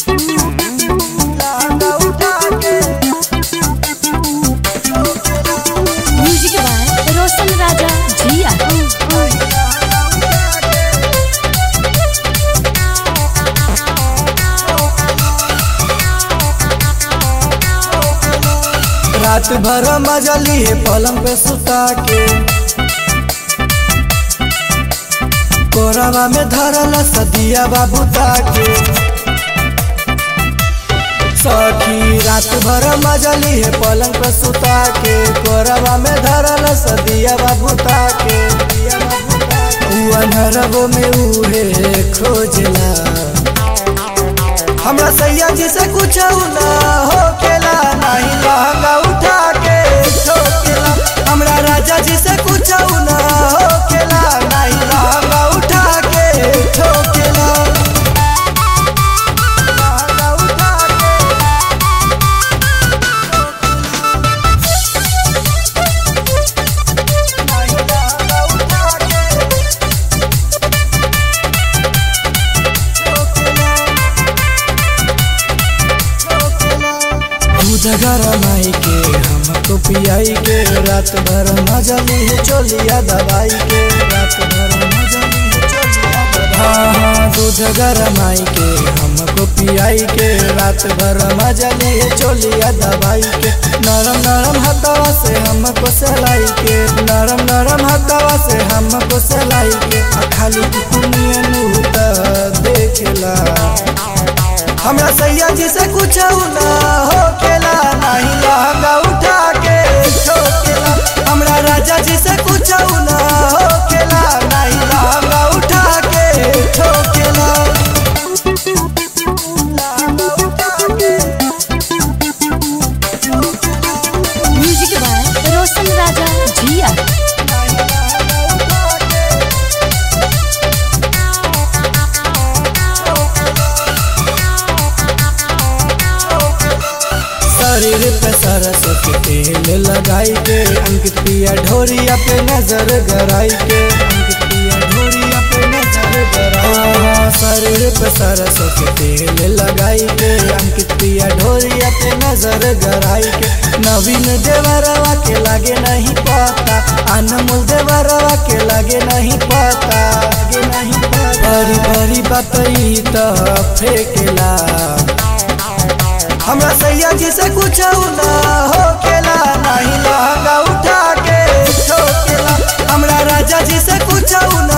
music by रोशन राजा जिया रात भर मजा लिए पलंग पे सुता के कोरावा में धरल सदिया बाबू ताके सखी रात भर मजा लिए पलंग पे सुता के कोरावा में धरल सदिया बाबू ताके उ अनहरबो में उहे खोजला हमरा सैया जी से कुछ ना होकेला नहीं लहंगा उठा के ठोकेला हमरा राजा जी से कुछ ना होकेला नहीं लहंगा उठा के ठोकेला लहंगा उठा के नहीं लहंगा उठा के दूध गरमाई के हमको पियाई के रात भर मजा ली चोलिया दवाई के रात भर मजा ली चोलिया दवाई हाँ हाँ दूध गरमाई के हमको पियाई के रात भर मजा ली चोलिया दवाई के नरम नरम हथवा से हमको सलाई के नरम नरम हथवा से हमको सलाई के आ खाली दुनिया नूता देखेला हमरा सैया जी से कुछ ना होकेला नहीं लहंगा उठा के ठोकेला हमरा राजा जी से कुछ ना होकेला नहीं लहंगा उठा के ठोकेला लहंगा उठा के म्यूजिक बाय रोशन राजा जिया शरीर पे सरसों के तेल लगाई के अंकित पिया ढोरिया पे नजर गराई के अंकित पिया ढोरिया पे नजर गराई शरीर पे सरसों के तेल लगाई के अंकित पिया ढोरिया पे नजर गराई के नवीन देवरवा के लागे नहीं पता अनमोल देवरवा के लागे नहीं पता लागे नहीं पता बड़ी बड़ी बात ई तो फेंकेला हमरा सैया जी से कुछ ना होकेला नहीं लहंगा उठा के ठोकेला हमरा राजा जी से कुछ ना